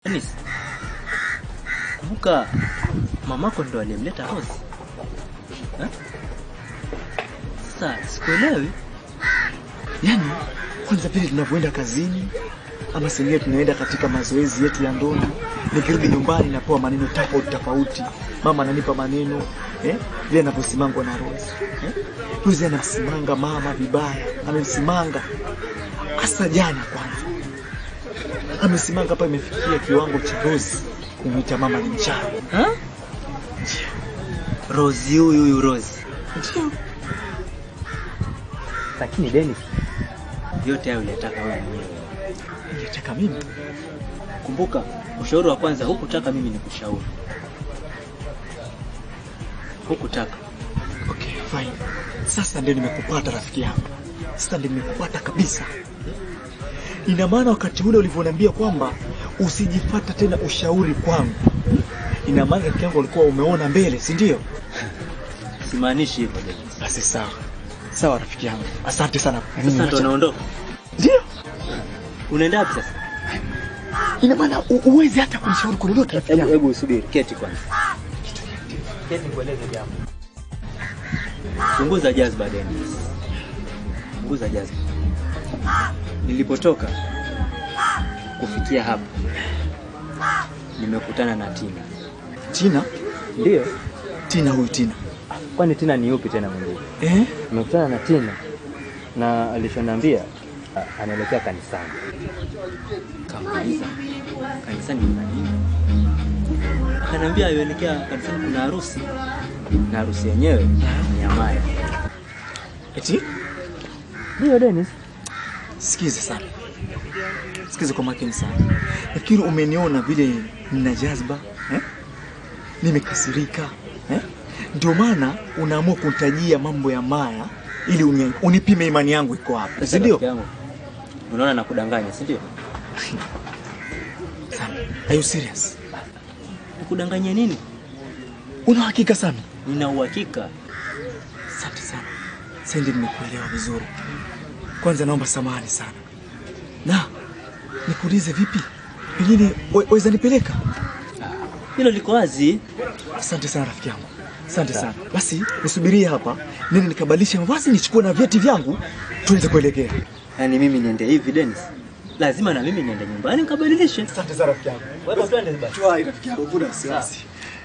Dennis, kumbuka mamako ndo aliyemleta Rose. Eh? Sasa sikuelewi. Yaani kwanza pili tunavyoenda kazini ama sengine tunaenda katika mazoezi yetu ya ndondi, nikirudi nyumbani napewa maneno tofauti tofauti. Mama ananipa maneno eh, vile anavyosimangwa na Rose eh? Rose anamsimanga mama vibaya, amemsimanga hasa jana. Kwanza amesimanga hapa, imefikia kiwango cha Rose kumwita mama ni mchawi. Ha? Rose huyu huyu Rose. Ndio Lakini Dennis, yote hayo uliyataka wewe mwenyewe. ningetaka mimi Kumbuka ushauri wa kwanza hukutaka mimi nikushauri. Hukutaka. Okay, fine. Sasa ndio nimekupata rafiki yangu, sasa ndio nimekupata kabisa. Ina maana wakati ule ulivyoniambia kwamba usijifata tena ushauri kwangu, ina maana rafiki yangu ulikuwa umeona mbele, si ndio? Simaanishi hivyo Dennis. Basi sawa sawa, rafiki yangu, asante sana. Sasa ndo unaondoka. Ndio, Unaenda wapi sasa? ina maana u- uwezi hata kunishauri kwa lolote rafiki Hebu yangu. hebu usubiri, keti kwanza. Keti kueleze jambo. Punguza jazba Dennis. Punguza jazba. Nilipotoka kufikia hapa nimekutana na Tina. Tina, Ndio. Tina huyu Tina Kwani Tina ni yupi tena mwingine? eh? Nimekutana na Tina na alichoniambia a- anaelekea kanisani. Kamuuliza kanisani kuna nini? Akaniambia yuelekea kanisani kuna harusi na harusi yenyewe ni ya Maya. Eti Ndio Dennis. Sikize sana, sikize kwa makini sana. Nafikiri umeniona vile nina jazba eh? Nimekasirika eh? Ndio maana unaamua kunitajia mambo ya Maya ili uni, unipime imani yangu iko wapi, si ndio? Rafiki yangu, Unaona nakudanganya, si ndio? Sami, are you serious? Nikudanganya nini? Una hakika Sami? Nina uhakika. Asante sana, sasa ndio nimekuelewa vizuri. Kwanza naomba samahani sana, na nikuulize vipi, pengine wa- waweza nipeleka? Hilo liko wazi. Asante sana rafiki yangu, asante sana. Basi nisubirie hapa, nende nikabadilishe mavazi, nichukue na vyeti vyangu, tuweze kuelekea. Yaani mimi niende hivi Dennis. Lazima na mimi niende nyumbani nikabadilishe. Asante sana rafiki yangu. Wewe twende basi. Tuwai rafiki yangu, kuna wasiwasi.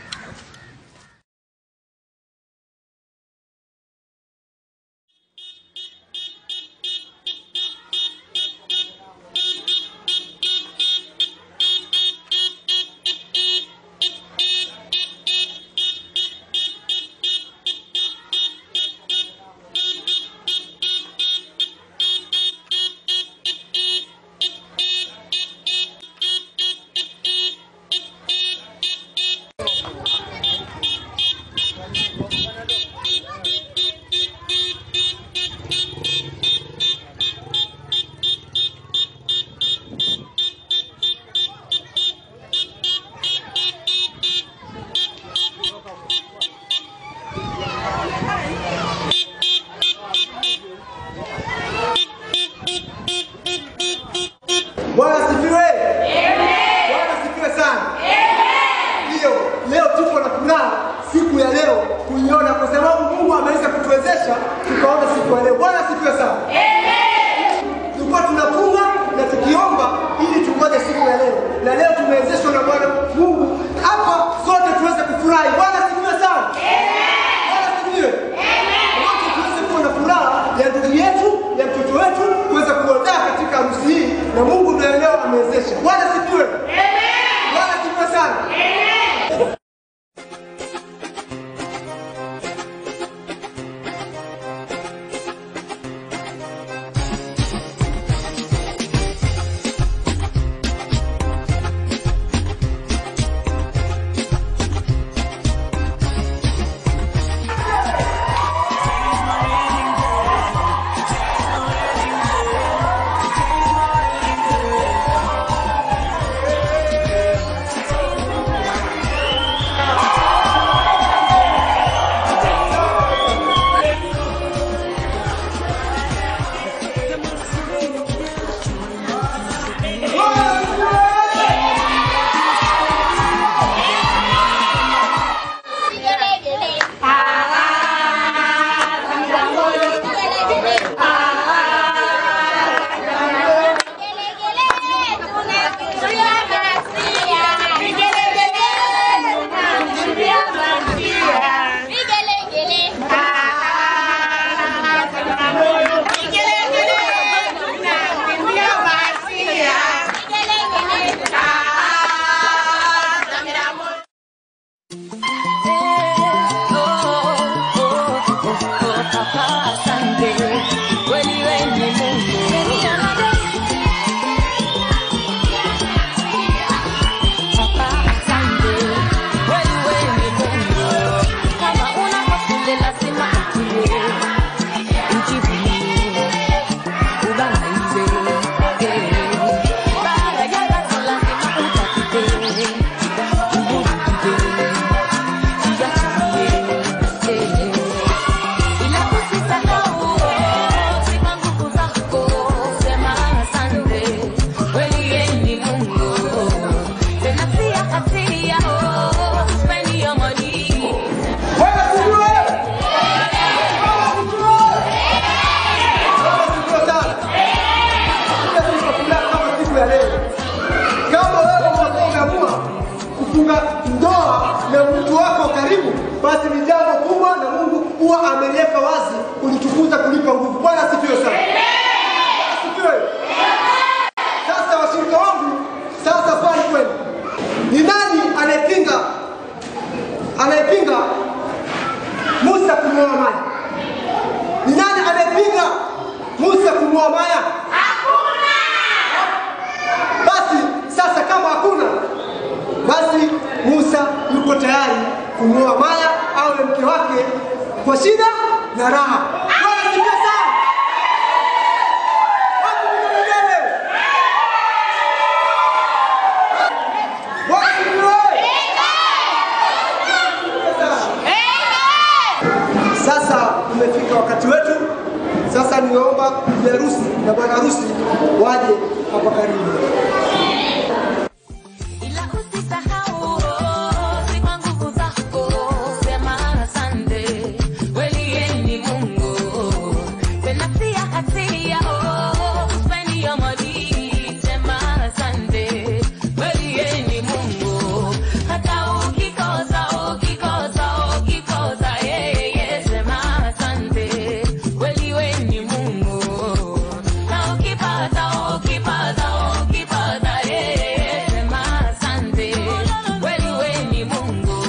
Bwana asifiwe. Bwana asifiwe sana. Ndio, leo tuko na furaha siku ya leo kuiona kwa sababu Mungu ameweza kutuwezesha tukaona siku ya leo. Bwana asifiwe sana. Tulikuwa tunafunga na tukiomba ili tungoje siku ya leo, na leo tumewezeshwa na Bwana Mungu hapa sote tuweze kufurahi. Bwana asifiwe sana. Bwana asifiwe. Wote tuweze kuwa na furaha ya ndugu yetu ya mtoto wetu kuweza kuodaa katika harusi hii, na Mungu ndiye leo amewezesha. Bwana asifiwe. Bwana asifiwe sana. ukifunga ndoa na mtu wako karibu, basi ni jambo kubwa, na Mungu huwa ameliweka wazi kulitukuza kulipa nguvu. Bwana asifiwe sana. Bwana asifiwe. Sasa washirika wangu, sasa swali kwenu, ni nani anayepinga anayepinga Musa kumwoa Maya? Ni nani anayepinga Musa kumwoa Maya? Hakuna. Basi sasa, kama hakuna, basi Musa yuko tayari kumwoa Maya awe mke wake kwa shida na raha. Bwana asifiwe sana. Wapi vigelegele? Bwana asifiwe. Sasa umefika wakati wetu. Sasa niomba bibi harusi na bwana harusi waje hapa karibu. Ila usisahau si kwa nguvu zako, sema asante, kweli yeye ni Mungu, tena si hatia, spend your money, sema asante, kweli yeye ni Mungu, hata ukikosa ukikosa ukikosa, yeye sema asante, kweli wewe ni Mungu, na ukipata ukipata ukipata, yeye sema asante, kweli wewe ni Mungu.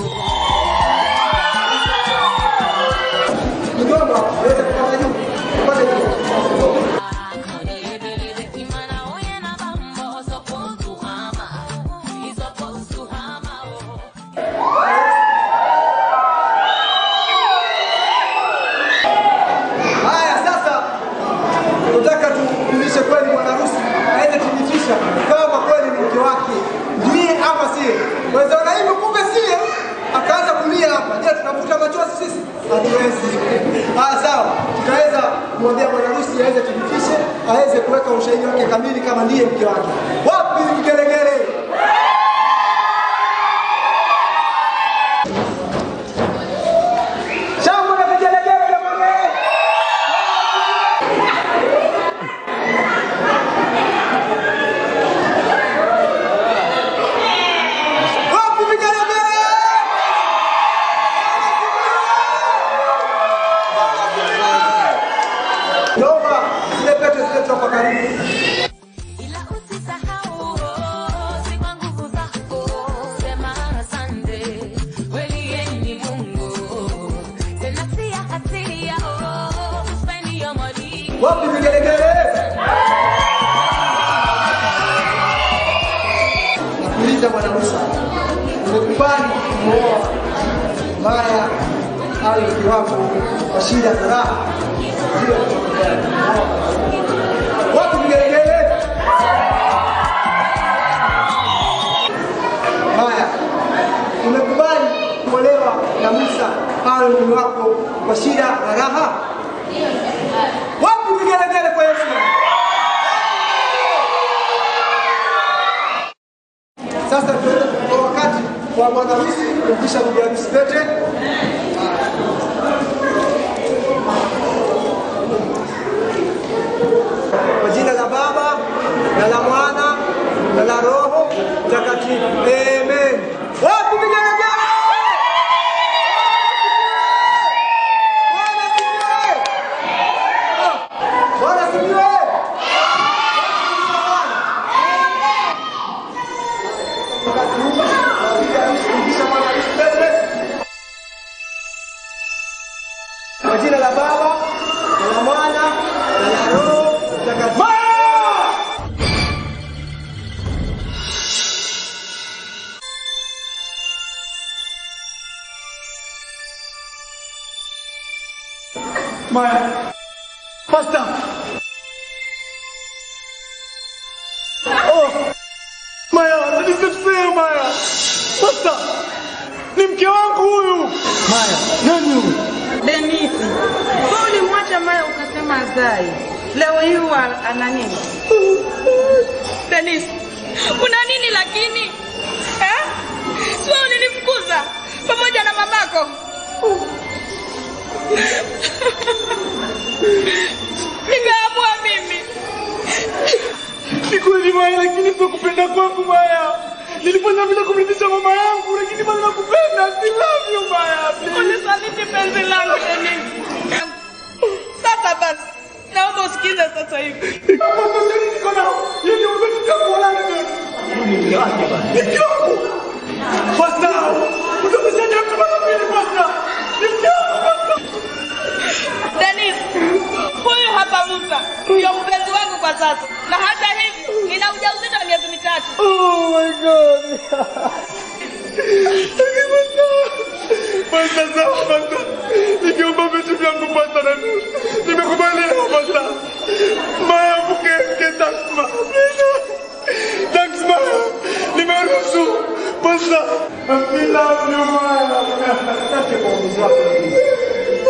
Niomba uweze kupata juu. Upate juu. Haya, sasa tunataka tumjulishe kweli bwana harusi aweze kuthibitisha kama kweli ni mke wake ndiye ama siye. Wezana hivyo, kumbe siye, akaanza kulia hapa. Je, tunavuta machozi sisi? Hatuwezi. Haya, sawa, tutaweza kumwambia bwana harusi aweze kuthibitishe, aweze kuweka ushahidi wake kamili kama ndiye mke wake. Wapi vigelegele? Shangwe na vigelegele jamani! Wapi vigelegele? Naomba zile pete zile toka karibu. Ila usisahau si kwa nguvu zako, sema asante, kweli yeye ni Mungu, tena si hatia, spend your money. Wapi vigelegele? Nakuuliza bwana Musa, umekubali kumwoa Maya awe mke wako kwa shida na raha? Ndio utakubali kumwoa. Wapi vigelegele? Maya, umekubali kuolewa na Musa awe mume wako kwa shida na raha? Wapi vigelegele kwa Yesu? Sasa tuende kwa wakati wa bwana harusi kumpisha bibi harusi pete. Kwa jina la Baba na la Mwana na la Roho Mtakatifu. Amen. Wapi vigelegele? Bwana asifiwe. Bwana asifiwe. Wakati huu wa bibi harusi kumpisha bwana harusi pete. Kwa jina la Baba na la Mwana na la Roho Mtakatifu. Maya. Pastor. Oh. Maya, that is not fair, Maya. Pastor. Ni mke wangu huyu. Maya, nani huyu? Denisi, wewe ulimwacha Maya ukasema azai. Leo hii wa- ana nini? Denisi, una nini lakini? Eh? Si wewe ulinimfukuza pamoja na mamako? Nikaamua mimi. Ni kweli Maya, lakini sio kupenda kwangu Maya. Nilifanya vile kumridhisha mama yangu Unisaliti penzi langu Dennis. Sasa basi, naomba usikize sasa hivi. Dennis, huyu hapa Musa ndio mpenzi wangu kwa sasa, na hata hivi nina ujauzito wa miezi mitatu. Pasta sawa pasta. Nikiomba vitu vyangu pasta na nimekubaliana pasta. Maya mkeke thanks ma. Thanks ma. Nimeruhusu pasta. I love you Maya. Asante kwa uamuzi wako.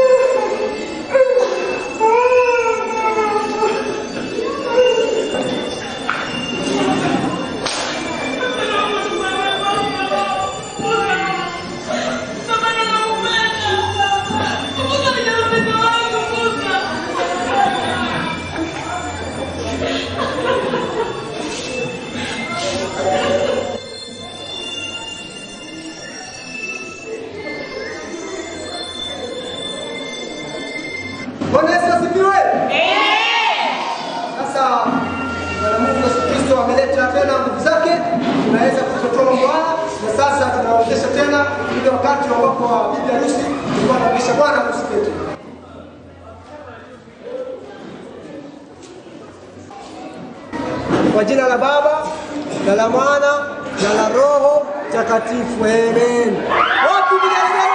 Bwana Yesu asifiwe. Sasa Bwana Mungu Yesu Kristo ameleta tena nguvu zake, tunaweza kutotoa mambo haya, na sasa tunaonyesha tena ile wakati ambapo wa bibi harusi tulikuwa tunaonyesha bwana harusi wetu. Kwa jina la Baba na la Mwana na la Roho Takatifu, amen. Wapi bibi harusi?